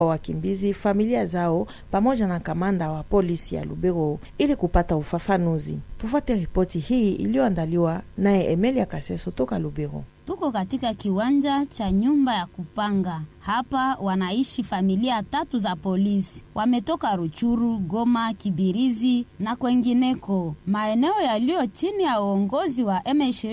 wa wakimbizi, familia zao, pamoja na kamanda wa polisi ya Lubero ili kupata ufafanuzi. Tufuate ripoti hii iliyoandaliwa naye Emelia Kaseso toka Lubero. Tuko katika kiwanja cha nyumba ya kupanga. Hapa wanaishi familia tatu za polisi, wametoka Ruchuru, Goma, Kibirizi na kwengineko, maeneo yaliyo chini ya uongozi wa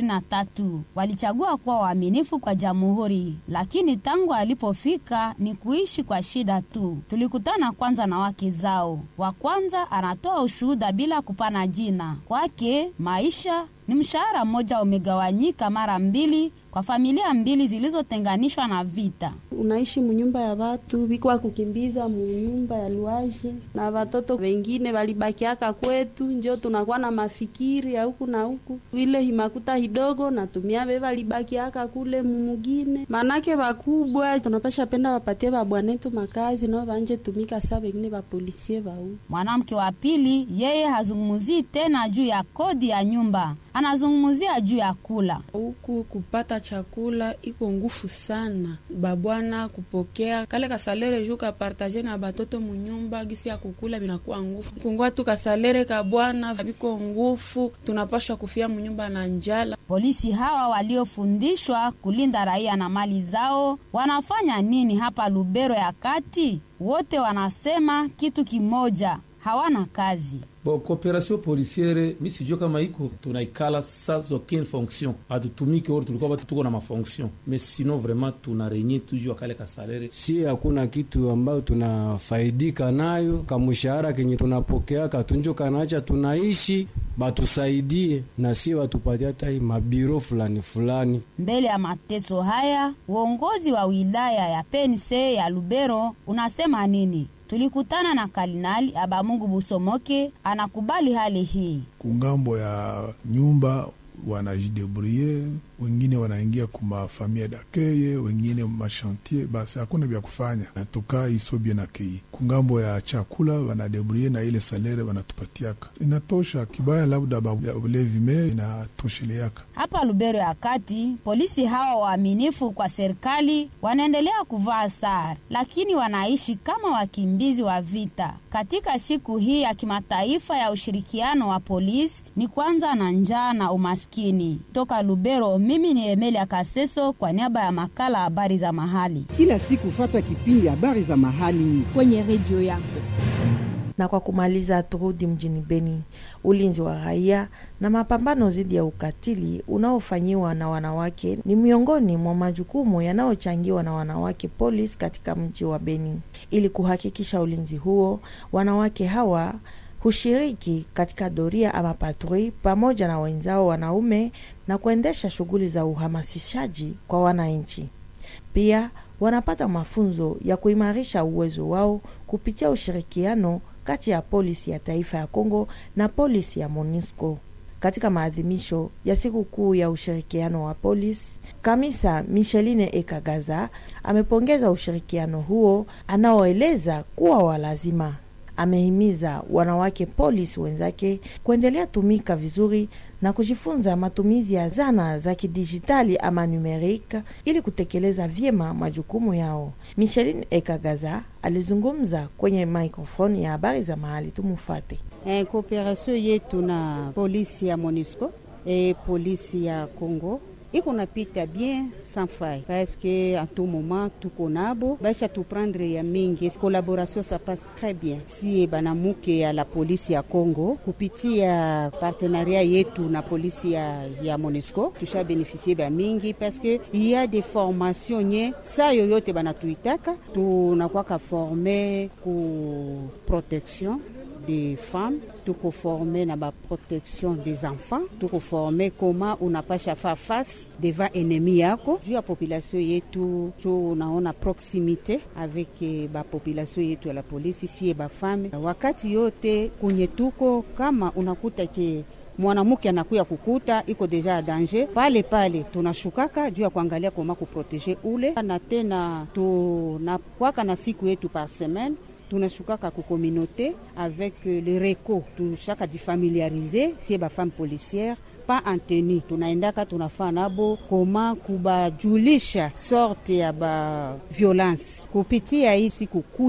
M23. Walichagua kuwa waaminifu kwa jamhuri, lakini tangu alipofika ni kuishi kwa shida tu. Tulikutana kwanza na wake zao. Wa kwanza anatoa ushuhuda bila kupana jina. Kwake maisha ni mshahara mmoja umegawanyika mara mbili kwa familia mbili zilizotenganishwa na vita. Unaishi munyumba ya watu bikwa kukimbiza munyumba ya luaje, na watoto wengine walibakiaka kwetu, njo tunakuwa na mafikiri ya huku na huku. Ile himakuta hidogo natumia be walibakiaka kule mumugine, manake wakubwa tunapasha penda wapatie babwanetu makazi nao banje tumika saa wengine bapolisie bau. Mwanamke wa pili yeye hazungumzii tena juu ya kodi ya nyumba anazungumzia juu ya kula huku kupata chakula iko ngufu sana, babwana kupokea kale kasalere juu kapartaje na batoto munyumba, gisi ya kukula binakuwa ngufu. Kungua tu kasalere ka bwana biko ngufu, tunapashwa kufia munyumba na njala. Polisi hawa waliofundishwa kulinda raia na mali zao wanafanya nini hapa Lubero ya kati? Wote wanasema kitu kimoja, hawana kazi. Bo, kooperasio polisiere mi sijua kama iko tunaikala sans aucune fonction, hatutumiki ori tulikuwa batu tuko na mafonction mais sinon vraiment tuna renye toujours akale kasalere. Si hakuna kitu ambayo tunafaidika nayo, kamushahara kenye tunapokea katunjo kanacha tunaishi batusaidie na si watupatia hata mabiro fulani fulani. Mbele ya mateso haya, uongozi wa wilaya ya pense ya Lubero unasema nini? Tulikutana na Kardinali Abamungu Busomoke, anakubali hali hii. Kungambo ya nyumba wanajidebrouiller, wengine wanaingia kumafamia dakeye, wengine mashantier, basi hakuna vya kufanya, natoka iso bien akei. Kungambo ya chakula wanadebrouiller na ile salere wanatupatiaka inatosha, kibaya labda ulevi me inatosheleaka. Hapa Lubero ya kati, polisi hawa waaminifu kwa serikali wanaendelea kuvaa sare, lakini wanaishi kama wakimbizi wa vita. Katika siku hii ya kimataifa ya ushirikiano wa polisi, ni kwanza na njaa na umaskini. Toka Lubero, mimi ni Emelia Kaseso kwa niaba ya makala habari za mahali. Kila siku fata kipindi habari za mahali kwenye redio yako. Na kwa kumaliza, turudi mjini Beni. Ulinzi wa raia na mapambano dhidi ya ukatili unaofanyiwa na wanawake ni miongoni mwa majukumu yanayochangiwa na wanawake polisi katika mji wa Beni. Ili kuhakikisha ulinzi huo, wanawake hawa hushiriki katika doria ama patrui pamoja na wenzao wanaume na kuendesha shughuli za uhamasishaji kwa wananchi. Pia wanapata mafunzo ya kuimarisha uwezo wao kupitia ushirikiano kati ya polisi ya taifa ya Kongo na polisi ya MONUSCO. Katika maadhimisho ya siku kuu ya ushirikiano wa polisi, Kamisa Micheline Ekagaza amepongeza ushirikiano huo anaoeleza kuwa wa lazima. Amehimiza wanawake polisi wenzake kuendelea tumika vizuri na kujifunza matumizi ya zana za kidijitali ama numerika ili kutekeleza vyema majukumu yao. Micheline Ekagaza alizungumza kwenye microphone ya habari za mahali. Tumufate. Eh, kooperasio yetu na polisi ya MONUSCO e polisi ya Congo iko napita bien sans faille parce que en tout moment tuko nabo baisha tuprendre ya mingi collaboration ça passe très bien si banamuke ya la polisi ya Congo kupitia partenariat yetu na polisi ya, ya MONUSCO tusha beneficie ba mingi parce que il y a des formations nye saa yoyote banatuitaka tunakwaka forme ku protection des femmes tuko forme na ba protection des enfants tuko forme koma unapasha fa face devant ennemi yako juu ya population yetu cho unaona proximite avec ba population yetu ya la polisi sie ba femme wakati yote kunye tuko kama unakuta ke mwanamke anakuya kukuta iko deja ya danger pale pale, tunashukaka juu ya kuangalia koma kuprotege ule, na tena tunakwaka na siku yetu par semaine tunashukaka ku communauté avec euh, le reco tushaka jifamiliarize sie bafemme policière pa anteni tunaendaka tunafaa nabo koma kubajulisha sorte ya ba violence kupitia hii siku